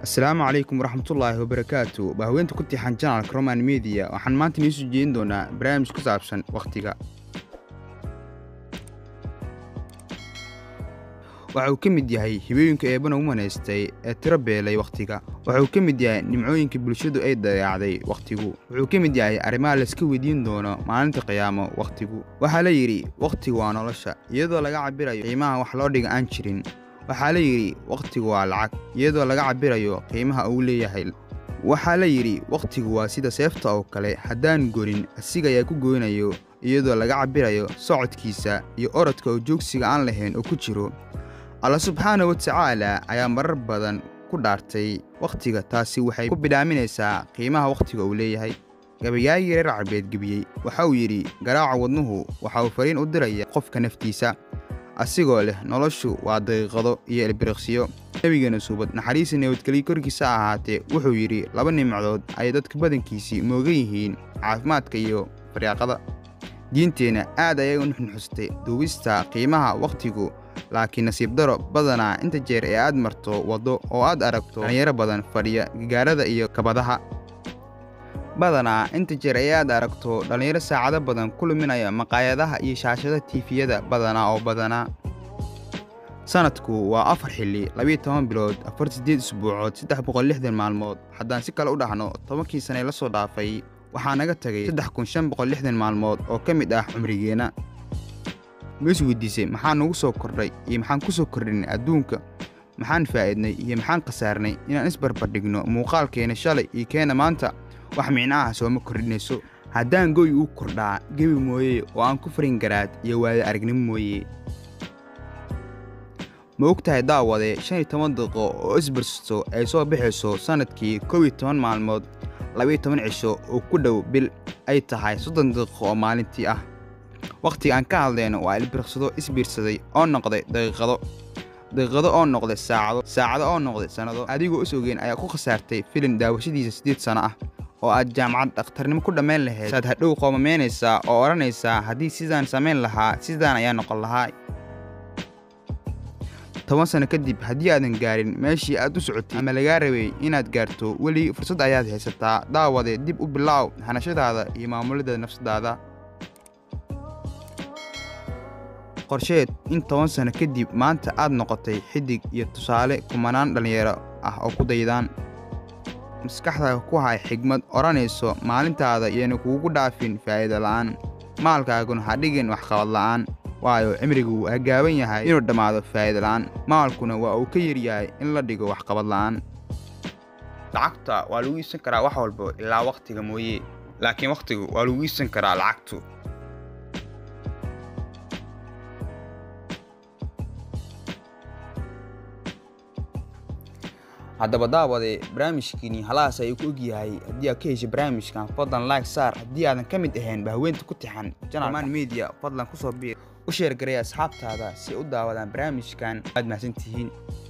asalaamu calaykum waraxmatullaahi wabarakaatu waa haweenta ku tixan janalka roman media waxaan maanta inii soo jeedin doonaa barnaamij ku saabsan wakhtiga waxa uu ka mid yahay hibooyinka eebana u manaystay ee tiro beelay wakhtiga waxa uu ka mid yahay nimcooyinka bulshadu ay dayaacday wakhtigu wuxuu ka mid yahay arrimaha layska weydiin doono maalinta qiyaamo wakhtigu waxaa la yidhi wakhtigu waa nolosha iyadoo laga cabirayo qiimaha wax loo dhiga aan jirin waxaa la yidhi wakhtigu waa lacag iyadoo laga cabirayo qiimaha uu leeyahay waxaa la yidhi wakhtigu waa sida seefta oo kale haddaan gorin asiga ayaa ku goynayo iyadoo laga cabirayo socodkiisa iyo orodka oo joogsiga aan lahayn oo ku jiro alla subxaana wa tacaala ayaa marar badan ku dhaartay wakhtiga taasi waxay ku bidhaaminaysaa qiimaha wakhtiga uu leeyahay gabayaagii reer carbeed gebiyey waxa uu yidhi garaaca wadnuhu waxa uu fariin u diraya qofka naftiisa asigoo leh noloshu waa daqiiqado iyo elbiriqsiyo nebigeena suubad naxariisa nabadgelyo korkiisa ahaatee wuxuu yidhi laba nimcadood ayay dadka badankiisii moogan yihiin caafimaadka iyo faryaaqada diinteenna aad ayay u nuxnuxustay duubista qiimaha wakhtigu laakiin nasiib daro badanaa inta jeer ee aad marto waddo oo aad aragto dhallinyaro badan fadhiya gagaarada iyo kabadaha badanaa inta jeer ee aad aragto dhallinyaro saacado badan ku luminaya maqaayadaha iyo shaashada tiifiyada badanaa oo badanaa sanadku waa afar xilli labiyo toban bilood afar siddeed isbuucood saddex boqol lixdan maalmood haddaan si kale u dhahno tobankii sane la soo dhaafay waxaa naga tagay saddex kun shan boqol lixdan maalmood oo ka mid ah cumrigeenna ma is weydiisay maxaan nugu soo kordhay iyo maxaan ku soo kordhinay adduunka maxaan faa'idnay iyo maxaan khasaarnay inaan isbarbardhigno muuqaalkeena shalay iyo keena maanta wax micnaha sooma kordhinayso haddaan goy uu kordhaa gebi mooye oo aan ku farin garaad iyo waada aragnimo mooye ma og tahay daawade shan iyo toban daqiiqo oo isbarsato ay soo bixayso sannadkii kow iyo toban maalmood labiyo toban cisho oo ku dhow bil ay tahay soddon daqiiqo oo maalintii ah wakhtiga aan ka hadlayno waa ilbiriqsado isbiirsaday oo noqday daqiiqado daqiiqado oo noqday saacado saacado oo noqday sannado adigoo is ogeyn ayaa ku khasaartay filin daawashadiisa siddeed sanno ah oo aad jaamacad dhakhtarnimo ku dhammayn lahayd saad hadhow qoomamaynaysaa oo odhanaysaa haddii sidaan samayn lahaa sidaan ayaa noqon lahaa toban sanno kadib haddii aadan gaarin meeshii aad u socotay ama lagaa rabay inaad gaarto weli fursad ayaad haysataa daawade dib u bilaaw hanashadaada iyo maamulidda nafsadaada qorsheed in toban sanno kadib maanta aad noqotay xidig iyo tusaale kumanaan dhallinyaro ah oo ku daydaan maskaxdaada ku hay xigmad odhanayso maalintaada iyana kuugu dhaafin faa'iida la'aan maalkaaguna ha dhigin waxqabad la'aan waayo cimrigu wuu hagaaban yahay inuu dhammaado faa'iida la'aan maalkuna waa uu ka yaryahay in la dhigo waxqabad la'aan lacagta waa lagu iibsan karaa wax walba ilaa wakhtiga mooye laakiin wakhtigu waa lagu iibsan karaa lacagtu haddaba daawade barnaamijkiini halahaas ayuu ku ogyahay haddii aad ka heshay barnaamijkan fadlan like saar haddii aadan ka mid ahayn bahaweenta ku tixan janalman media fadlan kusoo biir u sheergaray asxaabtaada si ay u daawadaan barnaamijkan aad mahadsantihiin